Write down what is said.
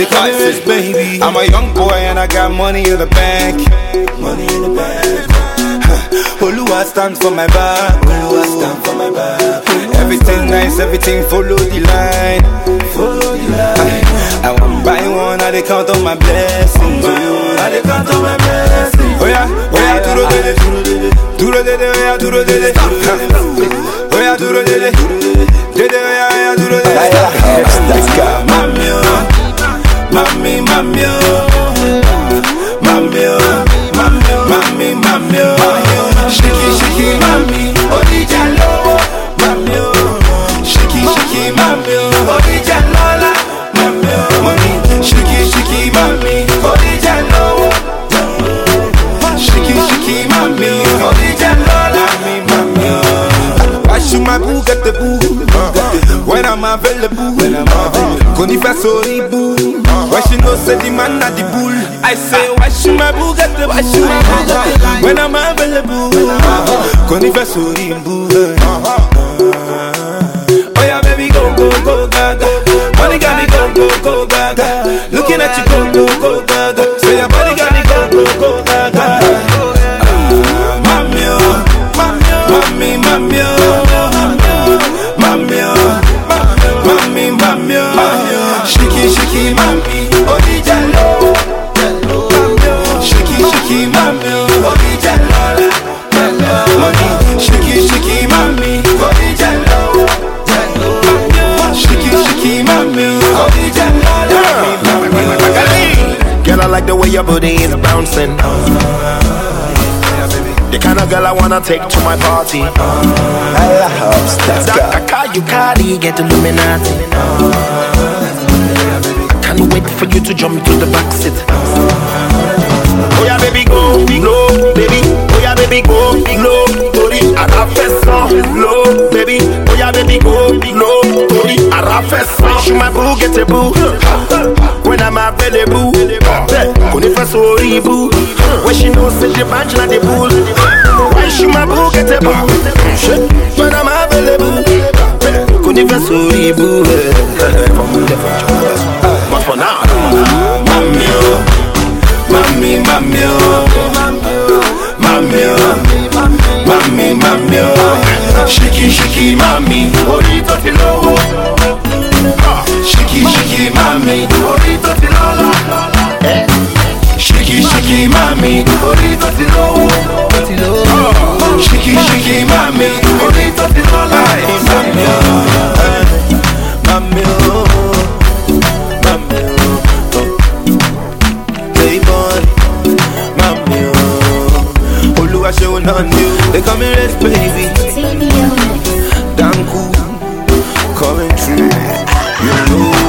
They call me rich, baby. I'm a young boy and I got money in the bank. Money in the bank. Oluwa stand for my back. Oluwa stand for my back. Everything nice, everything follow the line. Follow the line. I, I want buy one, I dey count on my blessings. I dey count on my blessings. Oh yeah, oh yeah, duro dele, duro dele, oh yeah, duro dele, oh yeah, duro dele, dele, oh yeah, oh yeah, duro dele. Mami, oh, mami, mami, oh, mami, oh, mami, oh, mami, mami, oh, shiki, shiki, mami, odija lowo, mami, oh, shiki, shiki, mami, oh, odija lola, mami, oh, mami, shiki, shiki, mami, odija lowo, shiki, shiki, mami, odija lola, mami, mami, oh. I shoot my boo, get the boo. When I'm available, when I'm available. Koni fa sorry boo. Why she no say the man na the bull? I say why shoot my boo, get the why shoot my boo, get the When I'm available, Koni fa sorry boo. Oh yeah, baby, go go go gaga. Money got me go go go gaga. Looking at you go go go gaga. Say your body got me go go go gaga. Mami, oh, mami, mami, oh, mami, oh, mami, mami, oh, shiki, shiki, mami, odija lo, shiki, shiki, mami, odija lo, mami, shiki, shiki, mami, odija lo, shiki, shiki, mami, odija lo, mami, mami, Girl, I like the way your booty is bouncing. The kind of girl I wanna take to my party. That car you carry, get Illuminati. I can't wait for you to jump to the back seat. Oh yeah, baby, go low, baby. Oh yeah, baby, go low, tori arafesan. Low, baby. Oh yeah, baby, go low, tori arafesan. Shoot my boo, get a boo. When I'm available, kò ní fẹ́ sórí ibú. When she knows say the bunch na the bull. Why she my boo, get a boo. When I'm available, kò ní fẹ́ sórí ibú. But for now, mami, oh, mami, mami, oh, mami, oh, mami, mami, oh, shiki, shiki, mami, orí tó ti lówó. Shiki, shiki, mami, orí tó ti lọ́lá. Shiki, shiki, mami, orí tó ti lówó. Shiki, shiki, mami, orí tó ti lọ́lá. Mami, oh, mami, oh, mami, oh. Playboy, mami, oh. Olúwa ṣe wọn náà ni o. They call me Rich Baby, damn cool, coming true. You know